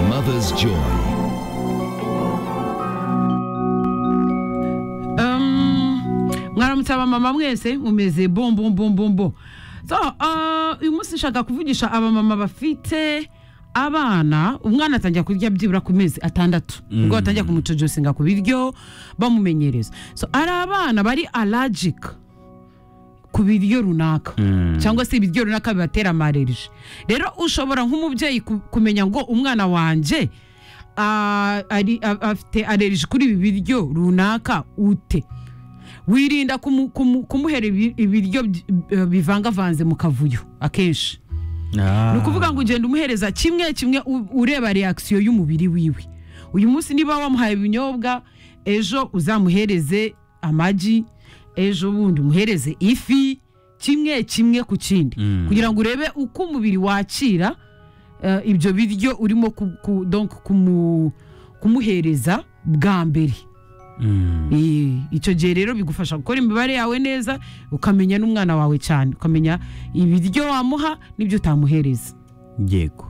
mother's joy. mwaramutse abamama mwese mumeze bombo bombo mbo so uh, uyu munsi nshaka kuvugisha abamama bafite abana umwana atangira kurya byibura ku mezi atandatu ubwo batangira kumucojosinga ku biryo bamumenyereza so ari abana bari allergic ku biryo runaka cyangwa se ibiryo runaka bibatera amarerije rero ushobora nk'umubyeyi ku- kumenya ngo umwana wanjye ah, ari- a- afite allergie kuri ibi biryo runaka ute wirinda kumu- kumu- kumuhera ibi- ibiryo by- eh, bivangavanze mu kavuyo akenshi ni ukuvuga ngo ugenda umuhereza kimwe kimwe u- ureba reakisiyo y'umubiri wiwe uyu munsi niba wamuhaye ibinyobwa ejo uzamuhereze amagi ejo bundi umuhereze ifi kimwe kimwe ku kindi kugira ngo urebe uko umubiri wakira eh, ibyo biryo urimo ku- ku- donc kumu- kumuhereza bwa mbere Eh, icyo gihe rero bigufasha gukora imibare yawe neza ukamenya n'umwana wawe cyane ukamenya ibiryo wamuha n'ibyo utamuhereza yego